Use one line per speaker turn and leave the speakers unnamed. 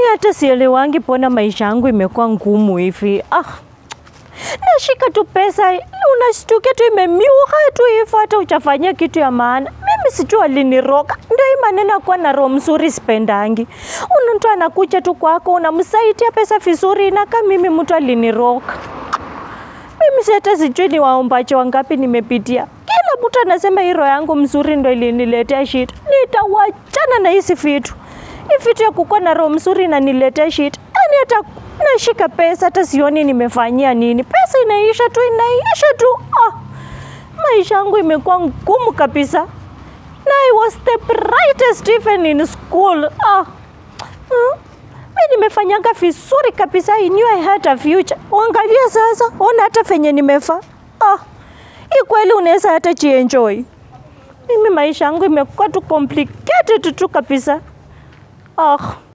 hata sielewangi pona maisha yangu imekuwa ngumu hivi. Ah, nashika tu pesa unashtukia tu imemiuka tu hivyo, hata uchafanyia kitu ya maana. Mimi sijui aliniroga, ndio hii maneno ya kuwa na roho mzuri sipendangi. Una mtu anakuja tu kwako unamsaidia pesa vizuri, inakaa mimi mtu aliniroga. Mimi si hata sijui ni waombaji wangapi nimepitia. Kila mtu anasema hii roho yangu mzuri ndo iliniletea shida. Nitawachana na hizi vitu. Hii vitu ya kukuwa na roho mzuri inaniletea shida. Yaani hata nashika pesa hata sioni nimefanyia nini. Pesa inaisha tu inaisha tu. Ah, maisha yangu imekuwa ngumu kabisa. Na I was the brightest even in school. Ah. Hmm. Mi nimefanyaga vizuri kabisa, I knew I had a future. Uangalia sasa, ona hata venye nimefa. Ah, hii kweli unaweza hata jienjoy. Mimi maisha yangu imekuwa tu complicated tu kabisa. Ah.